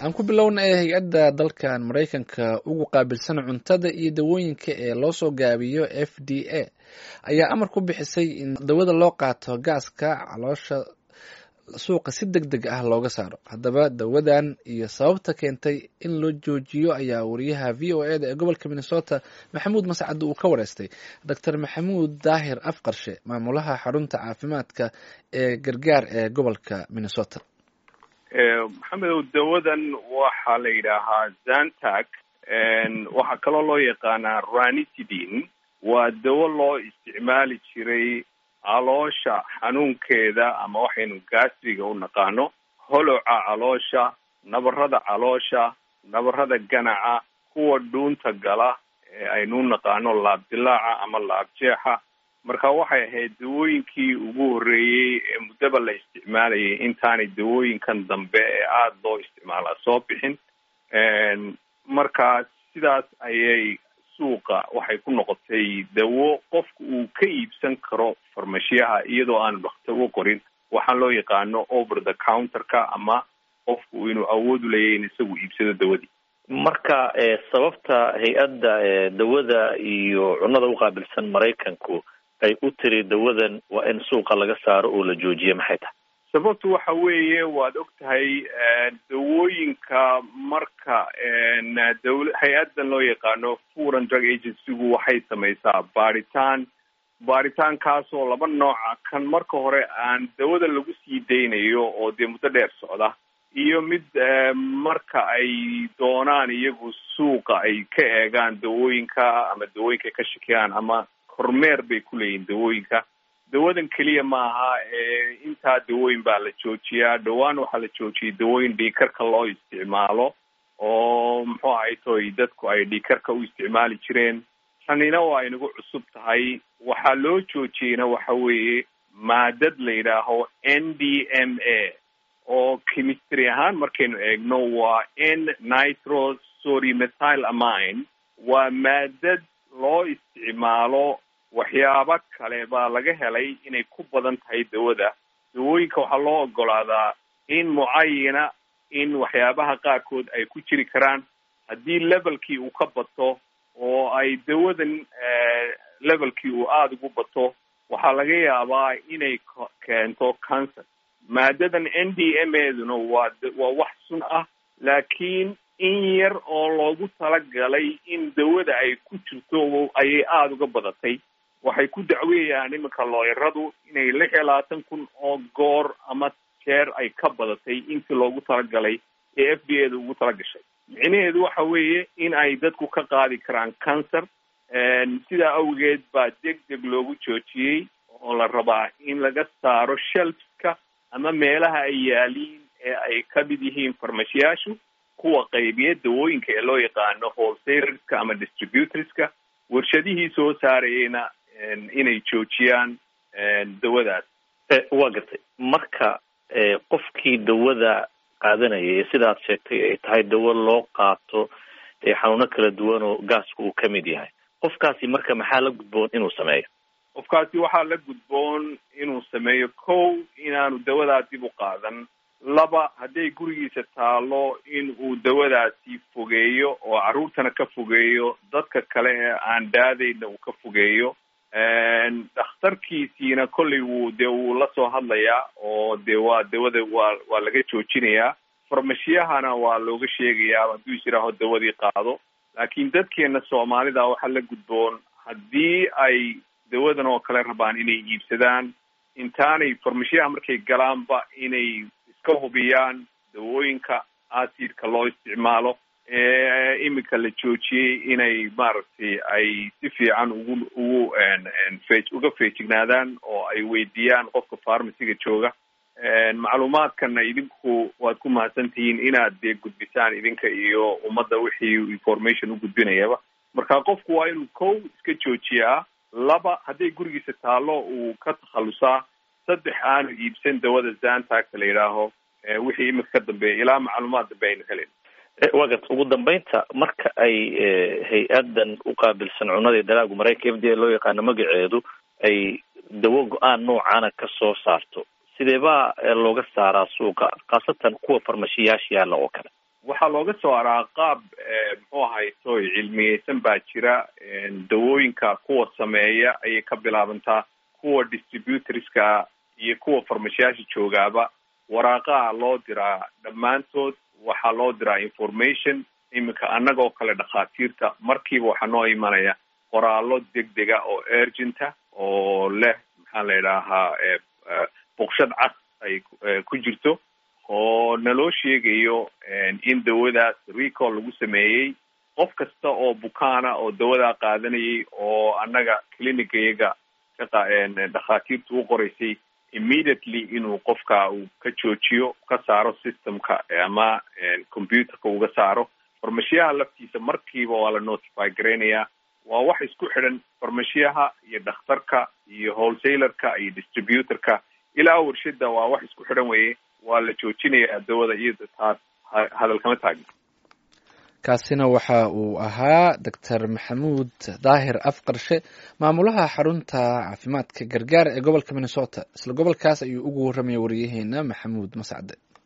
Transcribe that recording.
aan ku bilownay hay-adda dalkan maraykanka ugu qaabilsan cuntada iyo dawooyinka ee loo soo gaabiyo f d a ayaa amar ku bixisay in dawada loo qaato gaaska caloosha suuqa si deg deg ah looga saaro haddaba dawadan iyo sababta keentay in loo joojiyo ayaa wariyaha v o eda ee gobolka minnesota maxamuud mascad uu ka wareystay doctor maxamuud daahir afqarshe maamulaha xarunta caafimaadka ee gargaar ee gobolka minnesota maxamedow dawadan waxaa la yidhaahaa zantac waxaa kaloo loo yaqaanaa ranitidin waa dawo loo isticmaali jiray caloosha xanuunkeeda ama waxaynu gastriga u naqaano holoca caloosha nabarada caloosha nabarada ganaca kuwa dhuunta gala ee aynu u naqaano laabdilaaca ama laabjeexa marka waxay ahayd dawooyinkii ugu horreeyey ee muddaba la isticmaalayay intaanay dawooyinkan dambe ee aada loo isticmaalaa soo bixin marka sidaas ayay suuqa waxay ku noqotay dawo qofka uu ka iibsan karo farmashiyaha iyadoo aanu dhakhtar u qorin waxaan loo yaqaano over the counterka ama qofku inuu awood u leeyahy in isagu iibsado dawadii marka sababta hay-adda dawada iyo cunnada uqaabilsan maraykanku ay u tiri dawadan waa in suuqa laga saaro oo la joojiya maxay tahay sababtu waxa weeye waad og tahay dawooyinka marka dawla hay-addan loo yaqaano food and drug agencygu waxay samaysaa baaritaan baaritaankaasoo laba nooca kan marka hore aan dawada lagu sii daynayo oo dee muddo dheer socda iyo mid marka ay doonaan iyagu suuqa ay ka eegaan dawooyinka ama dawooyinka ay ka shakiyaan ama kormeer bay ku leeyihin dawooyinka dawadan keliya maaha intaa dawooyin baa la joojiyaa dhowaan waxaa la joojiyay dawooyin dhiikarka loo isticmaalo oo muxuu ahay toy dadku ay dhiikarka u isticmaali jireen tanina waa inagu cusub tahay waxaa loo joojiyeyna waxa weeye maadad la yidhaaho n d m a oo chemistry ahaan markaynu eegno waa n nitro sorimethyl amine waa maadad loo isticmaalo waxyaabo kale baa laga helay inay ku badan tahay dawada dawooyinka waxaa loo ogolaadaa in mucayana in waxyaabaha qaarkood ay ku jiri karaan haddii levelkii uu ka bato oo ay dawadan levelkii uu aada ugu bato waxaa laga yaabaa inay keento cancer maadadan n d m eduna waa waa wax sun ah laakiin in yar oo loogu talagalay in dawada ay ku jirto ayay aada uga badatay waxay ku dacweeyaan iminka looyaradu inay lix iyo labaatan kun oo goor ama jeer ay ka badatay intii loogu talagalay ee f d a da ugu talagashay micnaheedu waxa weeye in ay dadku ka qaadi karaan cancer sidaa awgeed baa deg deg loogu joojiyey oo la rabaa in laga saaro shelfska ama meelaha ay yaaliin ee ay ka mid yihiin farmashiyaashu kuwa qaybiya dawooyinka ee loo yaqaano wholesalerska ama distributorska warshadihii soo saarayeyna inay joojiyaan dawadaas waa gartay marka qofkii dawada qaadanaya ee sidaad sheegtay ay tahay dawo loo qaato xanuuno kala duwan oo gaasku uu ka mid yahay qofkaasi marka maxaa la gudboon inuu sameeyo qofkaasi waxaa la gudboon inuu sameeyo kow inaanu dawadaa dib u qaadan laba hadday gurigiisa taalo in uu dawadaasi fogeeyo oo carruurtana ka fogeeyo dadka kale ee aan daadayna uu ka fogeeyo dhakhtarkiisiina kollay wuu dee wuu la soo hadlayaa oo dee waa dawada waa waa laga joojinayaa farmashiyahana waa looga sheegayaa hadduu is yidhaaho dawadii qaado laakiin dadkeena soomaalida waxaa la gudboon haddii ay dawadan oo kale rabaan inay iibsadaan intaanay farmashiyaha markay galaanba inay iska hubiyaan dawooyinka acidka loo isticmaalo ee iminka la joojiyey inay maaragtay ay si fiican ugu ugu fe uga feejignaadaan oo ay weydiiyaan qofka farmaciga jooga macluumaadkana idinku waad ku mahadsantihiin inaad dee gudbisaan idinka iyo ummadda wixii information u gudbinayaba marka qofku waa inuu kow iska joojiyaa laba hadday gurigiisa taalo uu ka takhalusaa saddex aanu iibsan dawada zantaga la yidhaaho wixii iminka ka dambeeya ilaa macluumaad dambe aynu helen waa garta ugu dambeynta marka ay hay-adan uqaabilsan cunada iyo dalaagu maraykanka f d a loo yaqaano magaceedu ay dawo go-aan noocaana ka soo saarto sidee baa looga saaraa suuqa khaasatan kuwa farmashiyaasha yaalla oo kale waxaa looga soo araa qaab muxuu ahay toy cilmiyeysan baa jira dawooyinka kuwa sameeya ayay ka bilaabantaa kuwa distributorska iyo kuwa farmashiyaasha joogaaba waraaqaha loo diraa dhammaantood waxaa loo diraa information iminka annagoo kale dhakhaatiirta markiiba waxaa noo imanaya qoraallo degdega oo urgenta oo leh maxaa la idhaahaa boqshad cas ay ku jirto oo naloo sheegayo in dawadaas recall lagu sameeyey qof kasta oo bukaana oo dawadaa qaadanayay oo annaga clinicayaga dhakhaatiirta u qoraysay immediately inuu qofka uu ka joojiyo ka saaro systemka ama computerka uga saaro farmashiyaha laftiisa markiiba waa la notify garaynayaa waa wax isku xidhan farmashiyaha iyo dhakhtarka iyo wholesalerka iyo distributorka ilaa warshada waa wax isku xidhan weye waa la joojinayaa dawada iyada taas hadal kama taagna kaasina waxa uu ahaa doctor maxamuud daahir afqarshe maamulaha xarunta caafimaadka gargaar ee gobolka minnesota isla gobolkaas ayuu ugu warramaya wariyaheena maxamuud mascade